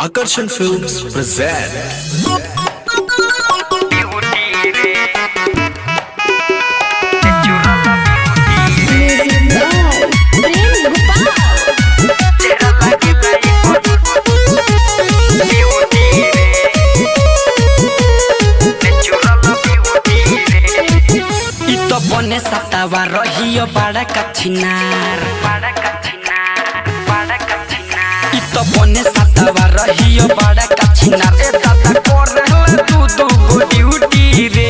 Akarsan Films present Music by Prem Gopal. इ त बने सतावा रहियो बड़ा कठिनार इ त बने सतावा रहियो बड़ा कठिनार ए दादा कर रहला तू दू गो ड्यूटी रे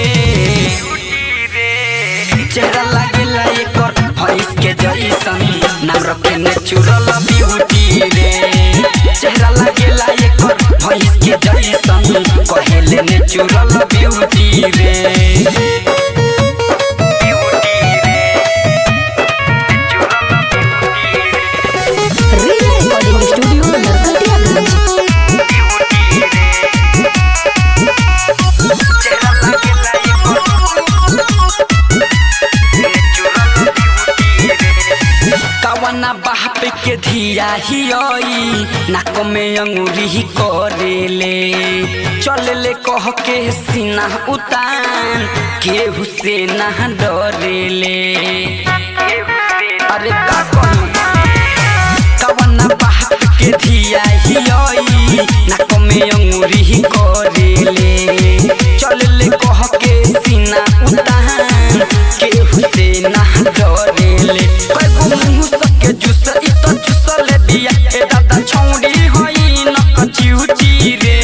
चेहरा लागेला एकर भैंस के जैसन नाम रखे नेचुरल ब्यूटी रे चेहरा लागेला एकर भैंस के जैसन कहेले नेचुरल ब्यूटी रे Riya Recording Studio, Narkatiyaganj. कवना बाप के धिया हियई नाक में अंगूरी ही करेले चलले कह के सीना उतान केहू से ना डरेले अरे का कहूं कवना बाप के धिया हियई नाक में अंगूरी ही करेले चलले कह के सीना उतान केहू से ना डरेले कगो मुंह सके जुस इ तो जुसले बिया ए दादा छौड़ी होई न कचिउची रे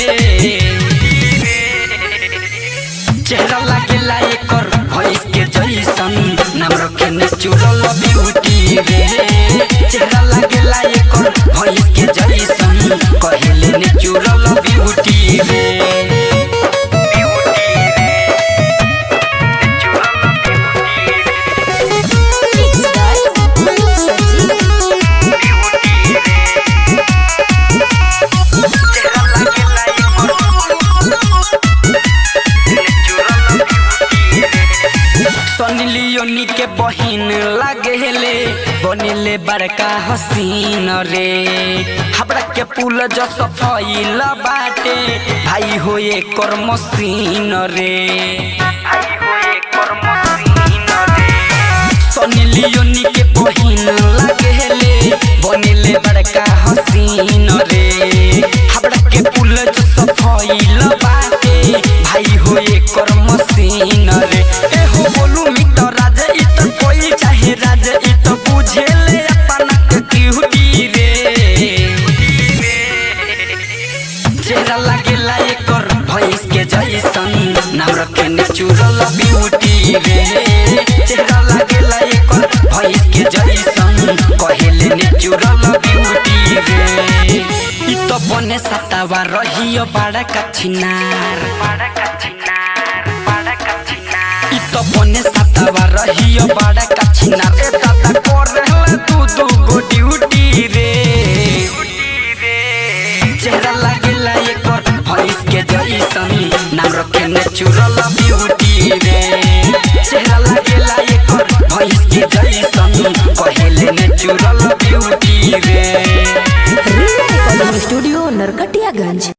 चेहरा लागेला एकर भैंस के जैसन नाम रखे नेचुरल ब्यूटी रे चेहरा लागेला एकर भैंस के जैसन कहेले नेचुरल ब्यूटी रे Mixed by Sanjeev. Sunny Leone के बहिन लागेले बनेले बड़का हसीन रे हमरा के पुल जो सफाइल बाटे भाई हो एकर मशीन रे सनी लियोनी के बहिन लागेले बनेले बड़का हसीन रे हमरा के पुल जो सफाइल बाटे भाई हो एकर मशीन रे ए हो बोलू मित्र राज इ त कोई चाहे राज इ त बुझेले अपना के क्यूटी रे चेहरा लागेला एकर भैंस के जैसन नाम रखे नेचुरल ब्यूटी रे चेहरा लागेला एकर भैंस के जैसन कहेले नेचुरल ब्यूटी रे इ त बने सतावा रहियो बड़ा कठिनार इ त बने सतावा रहियो बड़ा कठिनार ए दादा कर रहला तू दू गो ड्यूटी रे चेहरा लागेला एकर भैंस के जैसन नाम रखे नेचुरल ब्यूटी रे चेहरा लागेला एकर भैंस के जैसन कहेले नेचुरल ब्यूटी रे Riya Recording Studio, Narkatiyaganj.